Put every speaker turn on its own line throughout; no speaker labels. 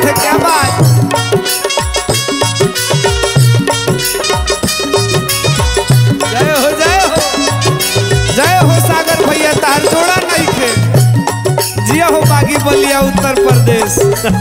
है क्या बात जय हो जय हो जय हो सागर भैया तार जोड़ा नहीं खे जिया हो बागी बलिया उत्तर प्रदेश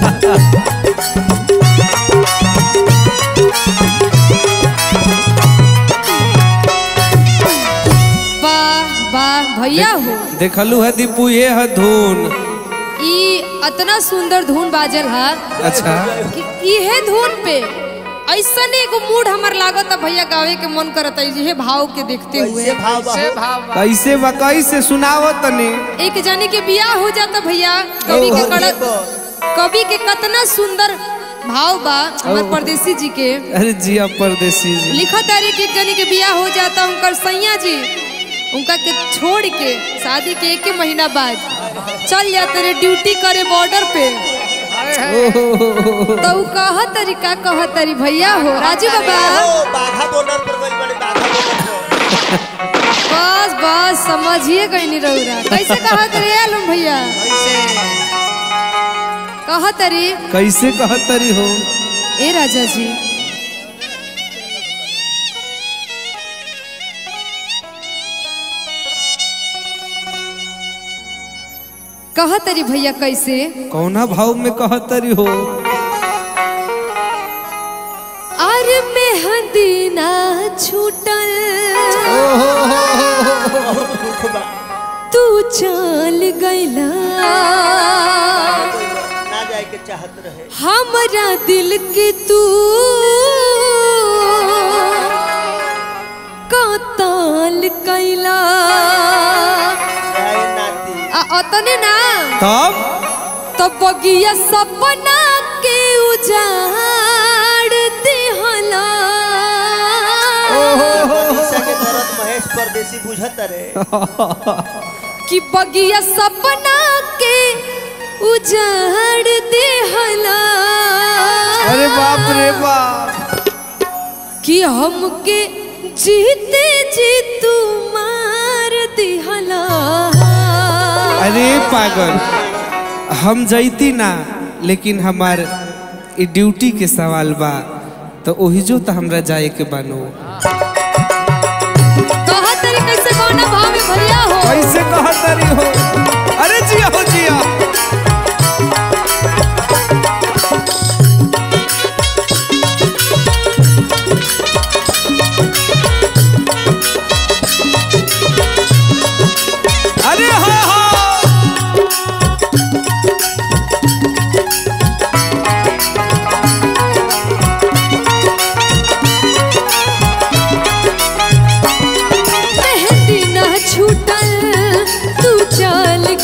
वाह वाह भैया हो
देखलू है दीपू ये है धुन
ई इतना सुंदर धुन बाजल है
अच्छा
कि इहे धुन पे ऐसन एगो मूड हमर लागत भैया गावे के मन करत है इहे भाव के देखते हुए
कैसे भाव बा
कैसे बा कैसे सुनाओ तनी
एक जाने के बियाह हो जाता भैया कवि के
और
कड़क
देखो,
कवि के कितना सुंदर भाव बा हमर परदेसी जी के
अरे जिया परदेसी जी
लिखा तारी कि एक जनी के बियाह हो जाता उनकर सैया जी उनका के छोड़ के शादी के एक ही महीना बाद चल जाते रे ड्यूटी करे बॉर्डर पे तो उ कह तरी का कह तरी भैया हो राजू बाबा
ओ, बाघा बॉर्डर पर गई बड़े बाघा बॉर्डर पर
बस बस समझिए गई नहीं रहुरा कैसे कहा तरी आलम भैया कह तरी
कैसे कहतरी हो
ए राजा जी कह तरी भैया कैसे
कौना भाव में कहतरी हो
अरे मेहंदी ना छूटल
दुख बा
तू चल गईला
ना जाए के चाहत रहे
हमरा दिल के तू कताल कैला
जाए नाती
आ अतने ना
तब
तो बगिया सपना के उजाड़ दिहला
मनीषा के दर्द महेश परदेसी बुझत रे
कि बगिया सपना के उजाड़ दिहला
अरे बाप रे बाप
कि हमके जीते जी तू मार दिहला
अरे पागल हम जैती ना लेकिन हमार ई ड्यूटी के सवाल बा तो ओही जो तो हमरा जाए के बानो
कहा तरी कैसे कौन भाव में भैया हो
कैसे कहतरी हो अरे जिया हो जिया अरे हो हो
मेहंदी ना छूटल तू चल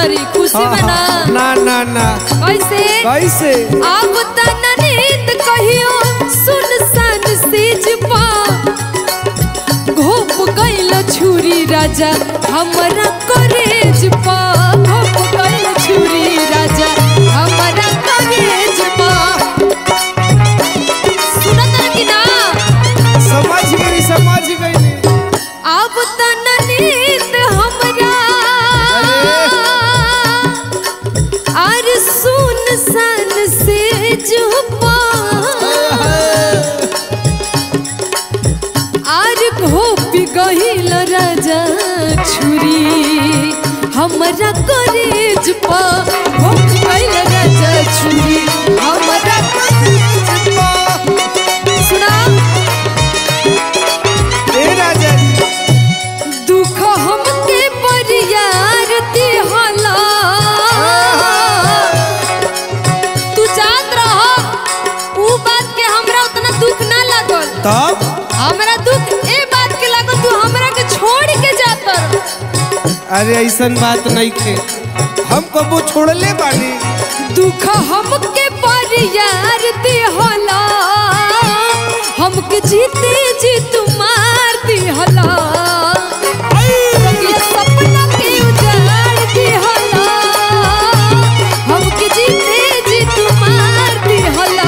तरी खुशी में ना
ना ना ना
कैसे
कैसे
अब तन नींद कहियो सुनसान सेज पा घोप गइल छुरी राजा हमरा करेज पा घोप गइल छुरी राजा हमरा करेज पा सुनत है कि ना
समझ गई समझ गई
अब तन नींद हमरा और सुन सन से जुपा और घोपी गहिल राजा छुरी हमरा करेज पा घोपी गहिल राजा छुरी हमरा करेज पा सुना
ए राजा जी
दुख हमके परियार दिहला तू जात रह ऊ बात के हमरा उतना दुख ना लागल
तब
हमरा दुख ए बात के लागल तू हमरा के छोड़ के जातर
अरे ऐसन बात नहीं खे हम कबो छोड़ले बानी
दुख हमके परियार दिहला हमके जीते जी तू मार दिहला ये सपना के उजाड़ दिहला हमके जीते जी तू मार दिहला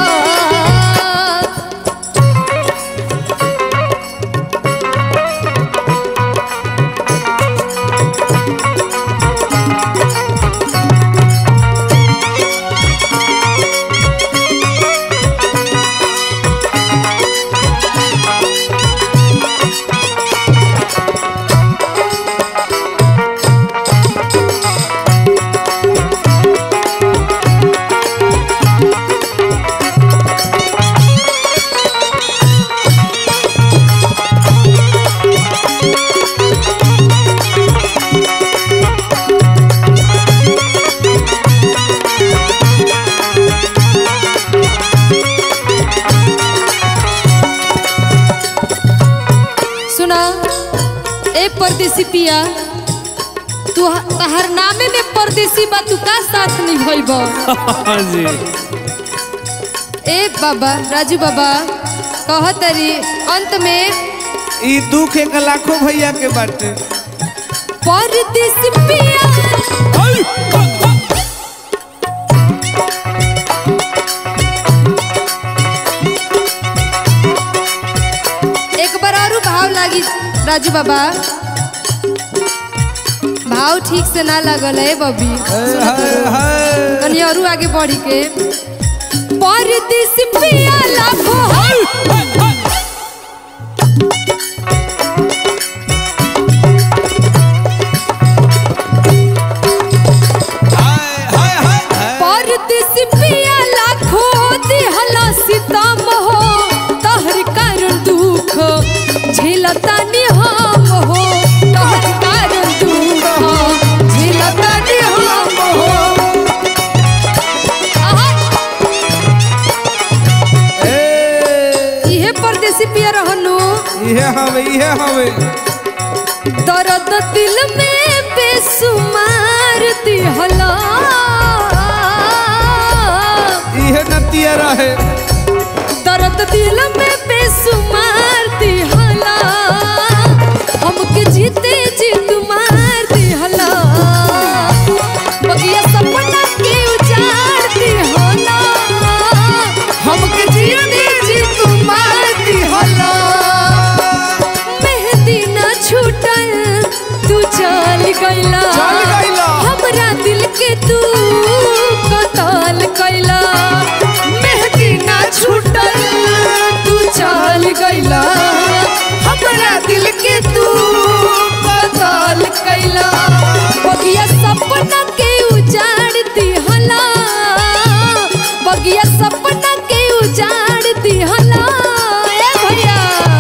सुना ए परदेसी पिया तू तहर नामे में परदेसी बा तू का साथ निभइब
हाँ जी
ए बाबा राजू बाबा कहतरी अंत में
ई दुख एक लाखों भैया के बाटे
परदेसी पिया एक बार और भाव लागी राजू बाबा भाव ठीक से ना लगल है बबी सुनत रहो। कनी और आगे बढ़ी के परदेसी पिया लाखो परदेसी पिया लाखो दिहला सीतम हो तहर कारण दुख झेलतानी हम हो तहर कारण दुख झेलतानी हम हो आहा,
ए
इहे परदेसी पिया रहनु
इहे हवे इहे हवे
दर्द दिल में बेसुमार दिहला
इहे नतिया रहे
दर्द दिल में बेसुमार दिहला हमके जीते जी तुम्हार दिहला बगिया सपना के उजाड़ दिहला हमके जीते जी तुम्हार दिहला मेहंदी ना छूटल तू चल गइला
चल गइला।
हमरा दिल के तू कतल कैला मेहंदी ना छूटल तू चल गइला हमरा दिल के तू कतल कैला बगिया सपना के उजाड़ दिहला बगिया सपना के उजाड़ दिहला ए भैया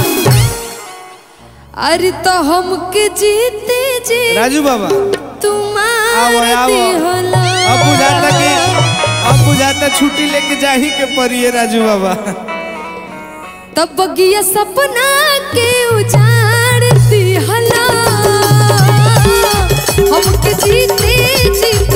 अरे तो हमके जीते जी
राजू बाबा आओ,
तुम्हार
आओ।
दिहला
अब बुझाता कि अब बुझाता छुट्टी लेके जाही के पड़िए राजू बाबा
तब बगिया सपना के उजाड़ दिहला हमके जीते जी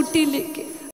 छुट्टी लेके